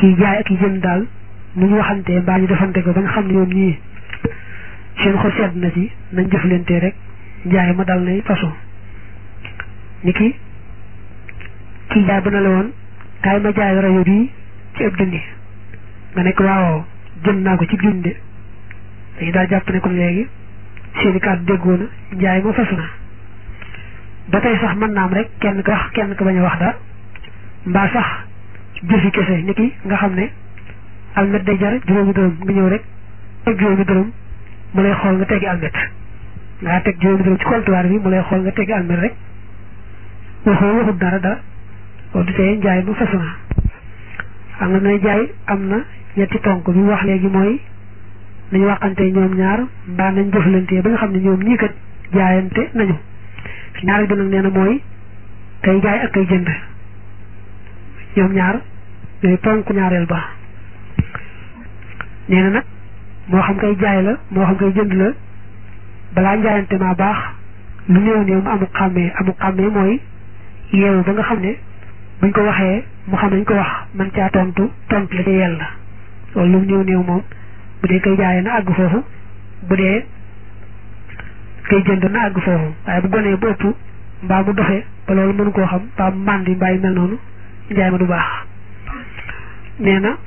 kii jaay ak yi jënd daal nu ñu waxantee mbaa ñu defante ko ba nga xam ne ñoom ñii seen xol sedd na ci nañ jëflante rek njaay ma dal nay façon ni ki kii jaay ba na la woon kaay ma jaay rajo bii ci ëpp dindi nga nekk waaw jënd naa ko ci dinde dañu daal jàpp ne kon léegi seeni kàddu déggoo na njaay ma fasu na ba tey sax mën naam rek kenn ko wax kenn ko bañ a wax dara mbaa sax jëfi kese ni ki nga xam ne almet day jar juróomi dërëm nga ñëw rek teg juróomi dërëm mu lay xool nga teggi almet nga teg juróomi dërëm ci comptoir bi mu lay xool nga teggi almet rek waxoo waxut dara dara loolu du tee njaay ma fasu na xam nga ne jaay am na ñetti tonk bi wax léegi mooy nañu waxante ñoom ñaar mbaa nañ jëflante ba nga xam ne ñoom ñii kat jaayante nañu ñaar bi nag nee na mooy kay jaay ak kay jënd ñoom ñaar ñooy ponk ñaareel ba nee na nag moo xam kay jaay la moo xam kay jënd la balaa njaayante maa baax lu néew néew mu amuk xàmmee amuk xàmmee mooy yeewu ba nga xam ne buñ ko waxee mu xam nañ ko wax man caa tontu tontu la ca yella loolu lu néew néew moom bu dee kay jaayee na àgg foofu bu dee kay jënd na àgg foofu waaye bu gonee bu ëpp mbaa mu doxee ba loolu mënu koo xam mbaa mu màndi mbaa yu mel noonu njaay ma du baax nee na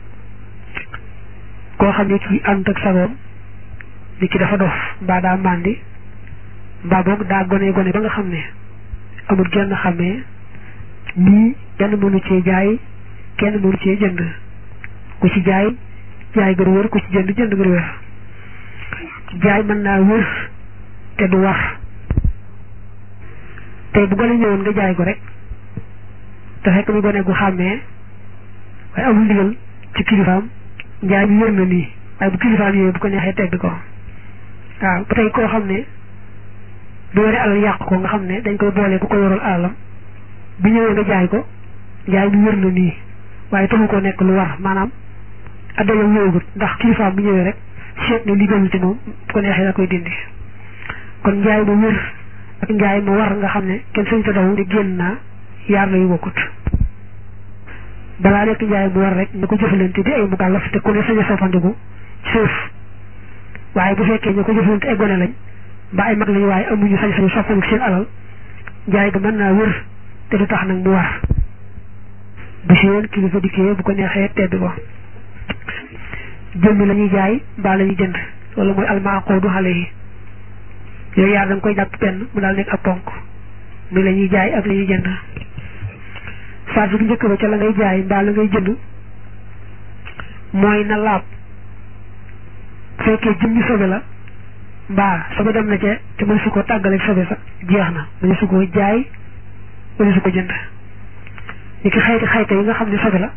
koo xam ne kii ànd ak sagoom ni ki dafa dof mbaa daa màndi mbaa boog daa gone gone ba nga xam ne amul genn xamee nii kenn mënu cee jaay kenn mënu cee jënd ku ci jaay jaay gën wër ku ci jënd jënd gën wër jaay mën naa wër te du war tey bu gone ñëwoon nga jaay ko rek te fekk mu gone gu xàmmee waaye amul ndigal ci kilifaam njaay bi wér na nii waaye bu kilifaam yooyu bu ko neexee tedd ko waaw ba tey koo xam ne bu yore alal yàq ko nga xam ne dañ koy boole ku ko yoral alalam bi ñëwee nga jaay ko njaay bi wér na nii waaye taxu ko nekk lu war maanaam addayam ñëwagut ndax kilifaam bu ñëwee rek seet ne li gënul ci moom bu ko neexee la koy dindi kon njaay ma wér ak njaay ma war nga xam ne kenn sañ ta daw ne génn naa yaar la yu bokkut balaa nekk njaay mu war rek ñu ko jëfalante di ay mukallaf te ku ne sañ a soppandiku suuf waaye bu fekkee ñu ko jëfalante ay gone lañ mbaa ay mag lañu waaye amuñu sañ-sañu soppandiku seen alal njaay ga mën naa wér te du tax nag mu war bu si yoon kilifa dikkee bu ko neexee tedd ko jëmmi la ñuy jaay mbaa la ñuy jënd wala mooy almaaqoodu xale yi yooyu yaar da nga koy jàpp benn mu daal nekk ab ponk muy la ñuy jaay ak la ñuy jënd phase bu njëkk ba ca la ngay jaay mbaa la ngay jënd mooy na laab fekkee jëmmi sobe la mbaa sobe dem na ca te mënu su ko tàggaleeg sobe sax jeex na mënu su ko jaay mënu su ko jënd ni ki xayti xayta yi nga xam ne sobe la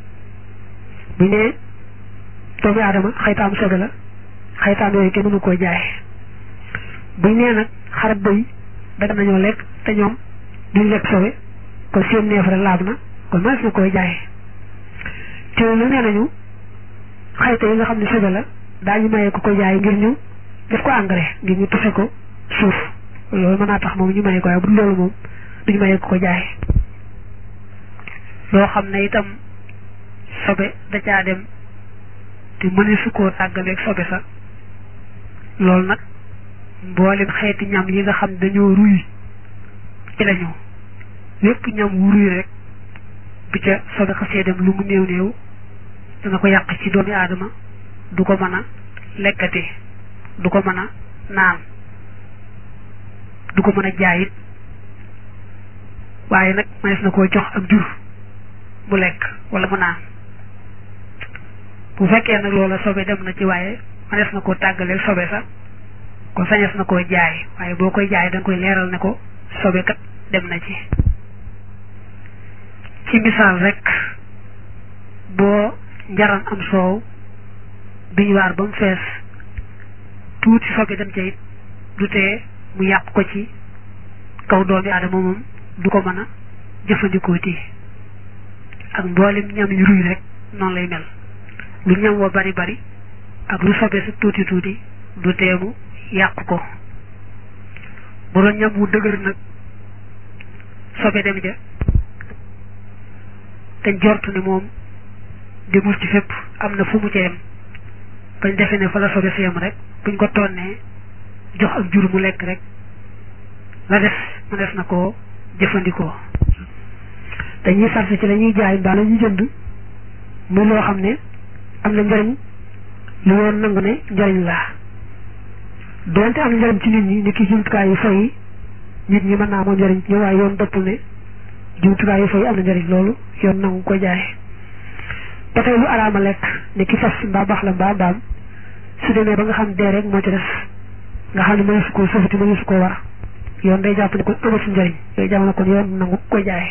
bu ne doomu aadama xaytaam sobe la xaytaam yooyu kenn mënu koo jaay buñ nee nag xarat bëy daga nañoo lekk te ñoom duñ lekk sobe kon seen neefare laab na kon mënees na koy jaay te lu nee nañu xayta yi nga xam ne sobe la daañu mayee ko ko jaay ngir ñu def ko engrais ngir ñu tuxe ko suuf loolu mën naa tax moom ñu mayee ko waaye bu loolu moom duñu mayee ko ko jaay loo xam ne itam sobe da caa dem te mëne su koo tàggaleeg sobe sa loolu nag mboolem xeeti ñam yi nga xam dañoo ruy ci lañu lépp ñam wu ruy rek bu ca sobe xasee dem lu mu néew néew dana ko yàq ci doomi aadama du ko mën a lekkati du ko mën a naan du ko mën a jaayit waaye nag mënees na koo jox ak jur mu lekk wala mu naan bu fekkee nag loola sobe dem na ci waaye mënees na koo tàggaleel sobe sax kon sañes na koo jaay waaye boo koy jaay da nga koy leeral ne ko sobe kat dem na ci ci misaal rek boo njaran am soow biñ waar ba mu fees tuuti sobe dem ca it du tee mu yàq ko ci kaw doomi aadama moom du ko mën a jëfandikoo ti ak mboolem ñam yu ruy rek noonu lay mel lu ñam wa bari bari ak lu sobe sa tuuti tuuti du teemu yàq ko bu doon ñam wu dëgër nag sobe dem ja te jortu ne moom demul ci fépp am na fu mu ca yem bañ defee ne fa la sobe si yem rek buñ ko tonnee jox ak jur mu lekk rek la des mu des na koo jëfandikoo dañuy sart ci la ñuy jaay mbaa la ñuy jënd muy loo xam ne am na njariñ lu yoon nangu ne njariñ la doonte am na njariñ ci nit ñi ni ki jumtukaay yu fay nit ñi mën naa amoon njariñ ñu waaye yoon dëppul ne jumtukaay yu fay am na njariñ loolu yoon nangu ko jaay ba tey lu araama lekk ne ki fas mbaa baax la mbaa mbaam su demee ba nga xam dee rek moo ci des nga xam ne mënu su ko sofati mënu su ko war yoon day jàpp ne kon amatu njariñ yooyu jamono kon yoon nangu ko jaay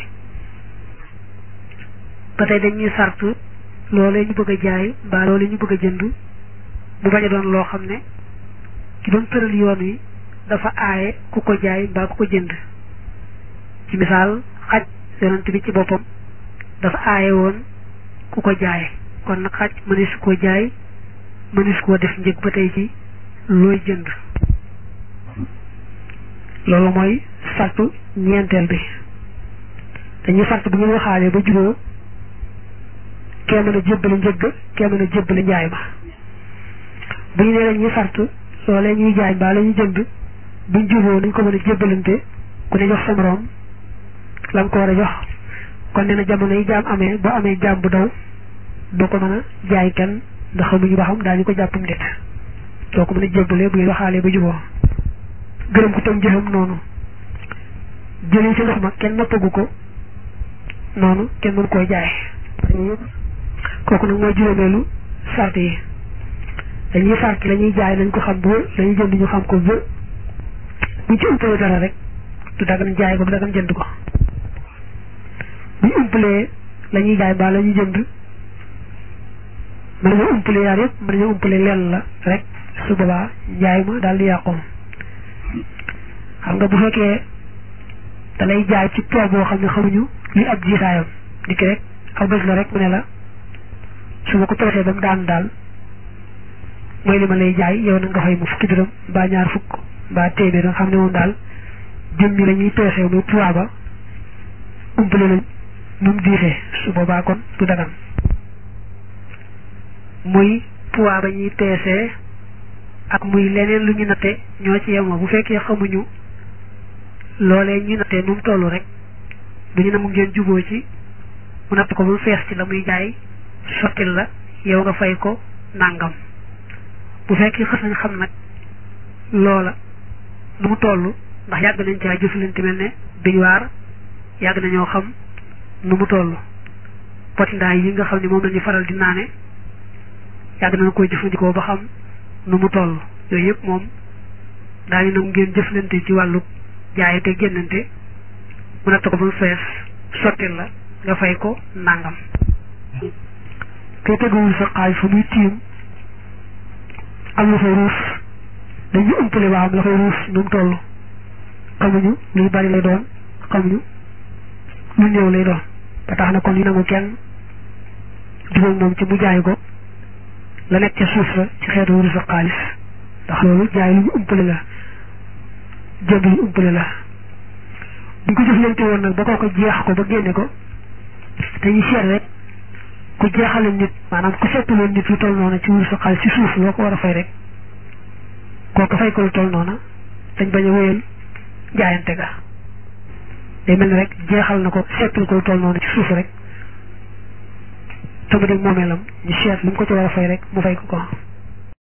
ba tey dañuy sart loolee ñu bëgg a jaay mbaa loolee ñu bëgg a jënd mu bañ a doon loo xam ne ki doon tëral yoon wi dafa aaye ku ko jaay mbaa ku ko jënd ci misaal xaj yonent bi ci boppam dafa aaye woon ku ko jaay kon nag xaj mënees koo jaay mënees koo def njëg ba tey ci looy jënd loolu mooy sartu ñeenteel bi dañuy sart bu ñu waxaalee ba juboo kee mën a jébbale njëgg kee mën a jébbale njaay ma bu ñu nee dañuy sart loolee ñuy jaay mbaa la ñuy jënd buñ juboo nañ ko mën a jébbalante ku ne jox sa moroom la nga ko war a jox kon nee na jamono yi jaam amee boo amee jaam bu daw doo ko mën a jaay kenn ndax xamuñu ba xam daañu ko jàppam déet doo ko mën a jébbale bu ñu waxaalee ba juboo gërëm ko tam jëfam noonu jëlee ci ndox ma kenn nappagu ko noonu kenn mën koo jaay kooku nag mooy juróomeelu sart yi dañuy sart la ñuy jaay nañ ko xam bu la ñuy jënd ñu xam ko bu buñ ci umpalee dara rek du dagan jaay ko du dagan jënd ko buñ umpalee la ñuy jaay mbaa la ñuy jënd mën nañoo umpalee yaar yëpp mën nañoo umpalee lenn la rek su boobaa jaay ma daal di yàqu xam nga bu fekkee da lay jaay ci tool boo xam ne xamuñu li ab jiitaayam di ki rek aw bés la rek mu ne la su ma ko peesee ba mu daan daal mooy li ma lay jaay yow na nga fay mu fukki dërëm mbaa ñaar fukk mbaa téeméer nga xam ne moom daal jëm ñi la ñuy peesee muy poids ba umpale lañ nu mu diisee su boobaa kon du dagan muy poids ba ñuy peesee ak muy leneen lu ñu natte ñoo ci yemoo bu fekkee xamuñu loolee ñu nattee nu mu toll rek bu ñu ne mu ngeen juboo ci mu natt ko ba mu fees ci la muy jaay sottil la yow nga fay ko nàngam bu fekkee xas nañ xam nag loola nu mu toll ndax yàgg nañ caa jëflante mel ne biñuwaar yàgg nañoo xam nu mu toll potindaay yi nga xam ne moom lañuy faral di naane yàgg nañ koy jëfandikoo ba xam nu mu toll yooyu yëpp moom daañu nag ngeen jëflante ci wàllu jaay te génnante mu natt ko ba mu fees sottil la nga fay ko nàngam kay teguwul sa xaay fa muy tiim am la fay ruus dañuy umpale ba am la fay ruus nu mu toll xamuñu luy bari lay doon xamuñu lu néew lay doon ba tax na kon yu nangu kenn jubóog moom ci mu jaay ko la nekk ca suuf la ci xeetu wurus ak xaalis ndax loolu jaay lu ñu umpale la jënd lu umpale la buñ ko jëflante woon nag ba koo ko jeex ko ba génne ko te ñu seet rek ku jeexale nit maanaam ku seetaloon nit lu toll noonu ci wurus ak xaalis ci suuf loo ko war a fay rek kooku fay ko lu toll noonu dañ bañ a wéyal jaayante ga day mel ni rek jeexal na ko seetal ko lu toll noonu ci suuf rek te mu dem moomeelam ñu seet lu mu ko ci war a fay rek mu fay ko ko